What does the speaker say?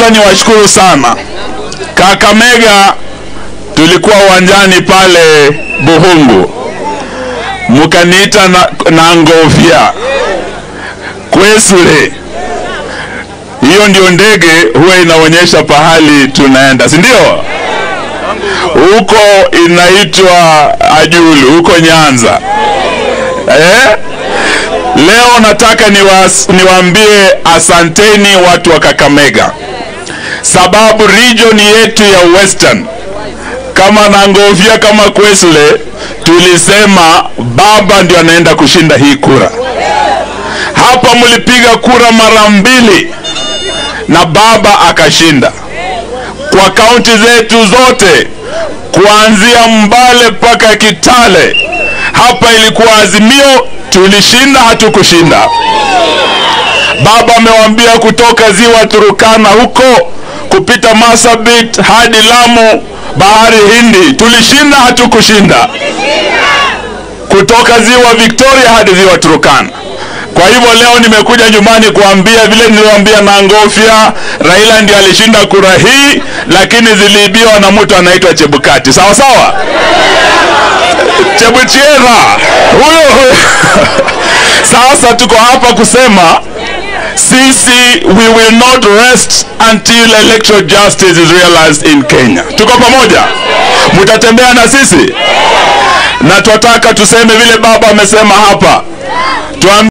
nataka niwashukuru sana Kakamega. Tulikuwa uwanjani pale Buhungu, mukaniita na, na ngofya Kwesule. Hiyo ndio ndege huwa inaonyesha pahali tunaenda, si ndio? Huko inaitwa Ajulu, huko Nyanza eh? Leo nataka niwas, niwaambie asanteni watu wa Kakamega, sababu region yetu ya Western kama Nangofia kama Kwesle tulisema baba ndio anaenda kushinda hii kura. Hapa mlipiga kura mara mbili na baba akashinda kwa kaunti zetu zote kuanzia Mbale mpaka Kitale. Hapa ilikuwa Azimio, tulishinda, hatukushinda. Baba amewaambia kutoka ziwa Turukana huko kupita Marsabit hadi Lamu, bahari Hindi, tulishinda, hatukushinda. Kutoka ziwa Victoria hadi ziwa Turukana. Kwa hivyo leo nimekuja nyumbani kuambia vile niliwaambia Nangofia, Raila ndiye alishinda kura hii, lakini ziliibiwa na mtu anaitwa Chebukati. Sawa sawa, Chebuchiera huyo huyo. Sasa tuko hapa kusema sisi we will not rest until electoral justice is realized in Kenya. Tuko pamoja, mtatembea na sisi na tunataka tuseme vile baba amesema hapa Tuam